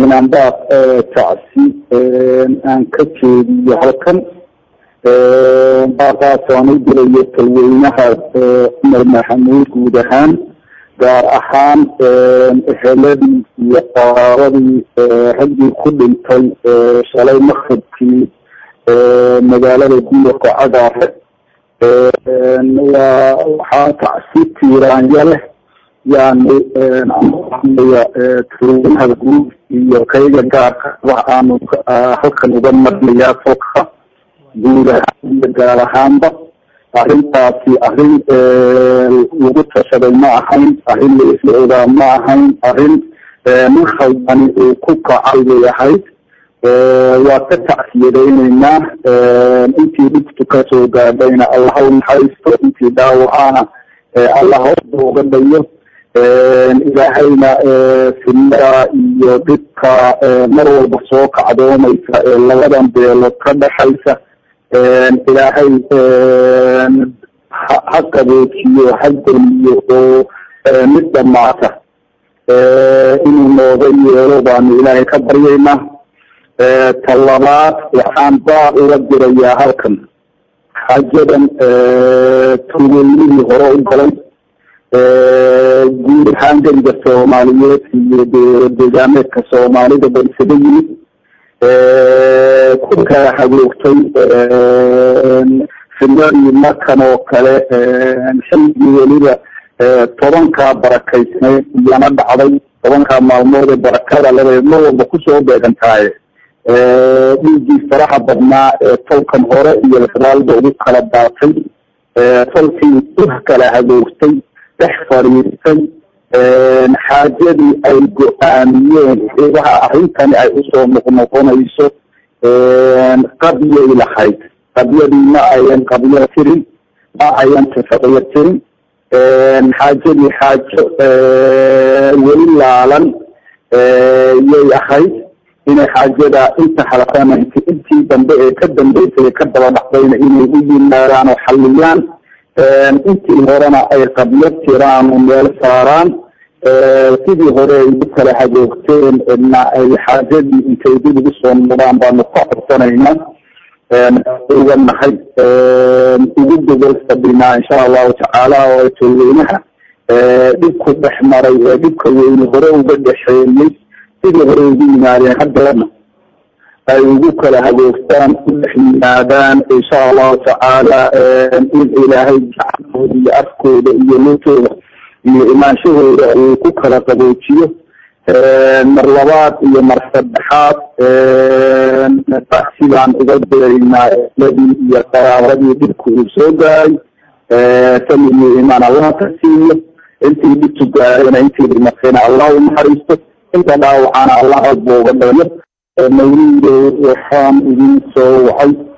inaan baaq tacsi aan ka jeediyo halkan baaqaas aan u dirayo talweynaha cumar maxamuud guud ahaan gaar ahaan eheladii iyo qaraabadii raggii ku dhintay shalay makribkii magaalada guurka cagaare waa waxaa tacsi tiiraanya leh yani aya talweynaha guud iyo kayga gaarka wax aanu halkan uga marnayaa folka guud ahaan iyo gaar ahaanba arrintaasi arrin lagu tashaday ma ahayn arrin la isla ogaa ma ahayn arrin nin khaldani uu ku kacay bay ahayd waa ka tacsiyadayneynaa intii dhibtu kasoo gaadhayna allah u naxariisto intii dhaawacaana allah hoosa uga dhayo ilaahayna sinada iyo dhibka mar walba soo kacdoomaysa ee labadan beelood ka dhaxaysa ilaahay ha qaboojiyo ha geliyo oo mid dhamaata inuu nooga yeelo baanu ilaahay ka baryaynaa talabaad waxaan baaq uga dirayaa halkan xaajadan talweynihii hore u galay guud ahaan geriga soomaaliyeed iyo deegaameedka soomaalida ba isaga yimid ku kala hagoogtay finadii markan oo kale xilligii weliba tobankaa barakaysneed iyana dhacday tobankaa maalmood ee barakada laba mar walba kusoo beegantaaye dhiiggii faraha badnaa ee tolkan hore iyo lasraalda ugu kala daatay tolkii u kala hagoogtay dhex fadhiistay xaajadii ay go-aamiyeen waxa arrintani ay usoo noqnoqonayso qabyay lahayd qabyadii ma ayan qabyo tirin ma ayan tafaqyo tirin xaajadii xaajo weli laalan yay ahayd inay xaajada inta halkana intii dambe ee ka dambeysay ka daba dhacdayna inay u yimaadaan oo xalliyaan intii horena ay qabyo tiraan oo meel saaraan sidii hore ay u kala hagoogteen na ay xaajadii intay dib ugu soo noqdaan baanu ka codsanaynaa uga nahay ugu gogol fadhinaa insha allahu tacaala oo tolweynaha dhibku dhex maray ee dhibka weyne hore uga dhexeeyey sidii hore ugu yimaadeen haddana ay ugu kala hagoogtaan u dhex yimaadaan insha allahu tacaala in ilaahay gacantooda iyo afkooda iyo lutooda iyo imaanshahooda uu ku kala qaboojiyo mar labaad iyo mar saddexaad sidaan uga diraynaa ladii iyo qaraabadii dhibku uu soo gaaray samiyo imaan allah ka siiyo intii dhibtu gaarayna intii dhimatayna allah u naxariisto inta dhaawacana allah adba uga dhayo mawlido waxaan idin soo wacay